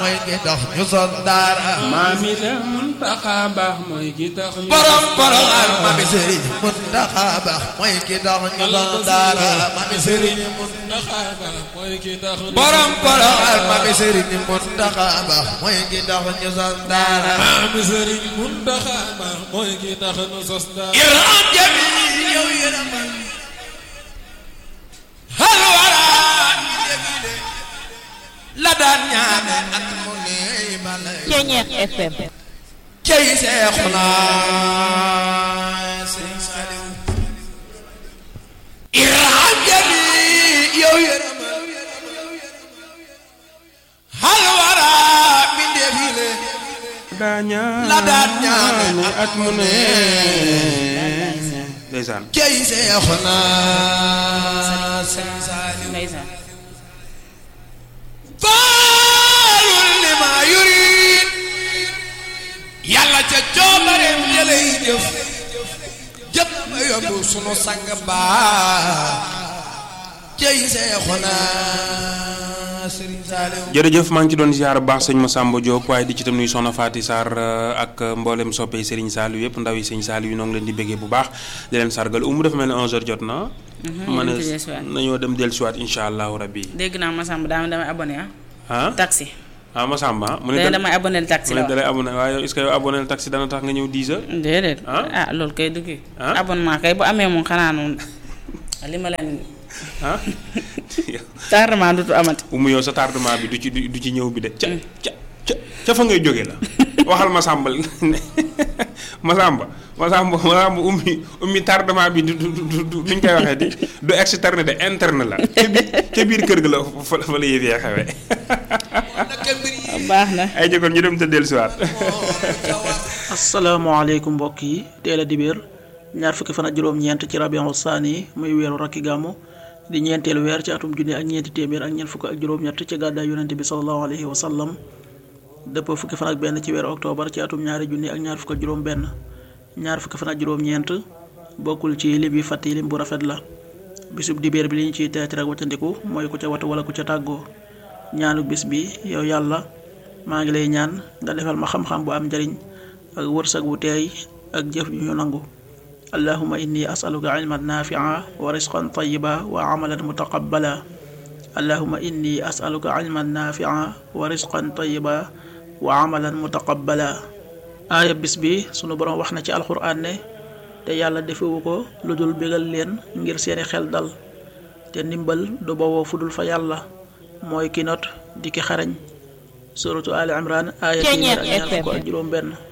mooy ki tax ñu sos daara maam yi de Muntaxa baax mooy ki tax ñu borom Porokhane mami Sëriñ Muntaxa Ba mooy ki tax ñu sos daara mami Sëriñ Muntaxa baax mooy ki tax ñu borom Porokhane mami Sëriñ Muntaxa Ba mooy ki tax ñu sos daara maam Sëriñ Muntaxa baax mooy ki tax ñu sos daara yërëm jami yow yërëmal hal wara la daan ñaane at mu ne balay Ceñeex FM cey Seexuna Sëriñ Saliou irham jami yow yërëmal hal wara mbindeef yi le la daan ñaane at mu ne ndeysaan cey Seexuna Sëriñ Saliou ndeysaan faalul li ma yurid yàlla ca coobareem jëlay jëf jëf ma yóbbu sunu sang baa cey Seexuna Sëriñ Saaliw jërëjëf maa ngi ci doon ziar bu baax sëñ Massamba Diop waaye di ci tam nuyu soxna Faty Sarr euh, ak mboolem soppee Serigne Saliou yëpp ndaw yi sëñ Saliou yi noo ngi leen di béggee bu baax di leen sargal umu dafa mel ne 11h jot na. ma ne ñu ngi dellusiwaat. nañoo dem dellusiwaat incha allahu rabbi dégg naa Massamba daa damay abonné ah ah taxi ah Massamba mu ne dana da- damay abonné taxi mu la ne dalay abonné waaye yow est-ce que yow abonné le taxi dana tax nga ñëw 10h. déedéet Ah? ah loolu kay dugg Ah? abonnement kay bu amee moom xanaa noonu li ma leen ah tardement dutu amati umu yow sa tardement bi du ci du ci ñëw bi de ca ca ca ca fa ngay jóge la waxal Massamba ne Massamba Massamba Massamba ummi ummi tardement bi du du du du nuñ koy waxee di du externe de interne la ca biir ca biir kër ga la fa fa la yëf yee xewee baax na ay jëkkoon ñu dem te dellusiwaat asalaamaaleykum mbokk yi teel a dibéer ñaar fukki fan ak juróom-ñeent ci rabiul saani muy weeru rakki gàmmu di ñeenteelu weer ci atum junni ak ñeenti téeméer ak ñeent fukk ak juróom-ñett ci gàddaay yonente bi salallahu alayhi wa sallam dëppoo fukki fan ak benn ci weeru octobre ci atum ñaari junni ak ñaar fukk ak juróom-benn ñaar fukki fan ak juróom-ñeent bokkul ci lim yi fàtte lim bu rafet la bisub dibéer bi li ñu ciy teet rek waccandiku mooy ku ca watu wala ku ca tàggoo ñaanu bis bi yow yàlla maa ngi lay ñaan nga defal ma xam-xam bu am njariñ ak wërsëg wu teey ak jëf yu ñu nangu allahuma inni asaluka ilman nafia wa risqan tayiba wa amalan mutaqabbala allahuma inni asaluka ilman nafia wa risqan tayiba wa amalan mutaqabbala aaya bis bi sunu borom wax na ci alxuraan ne te yàlla defewu ko lu dul bégal leen ngir seeni xel dal te ndimbal du bawoo fu dul fa yàlla mooy ki not di ki xarañ suratu ali imran aaya téeméer ak ñaar fukk ak juróom benn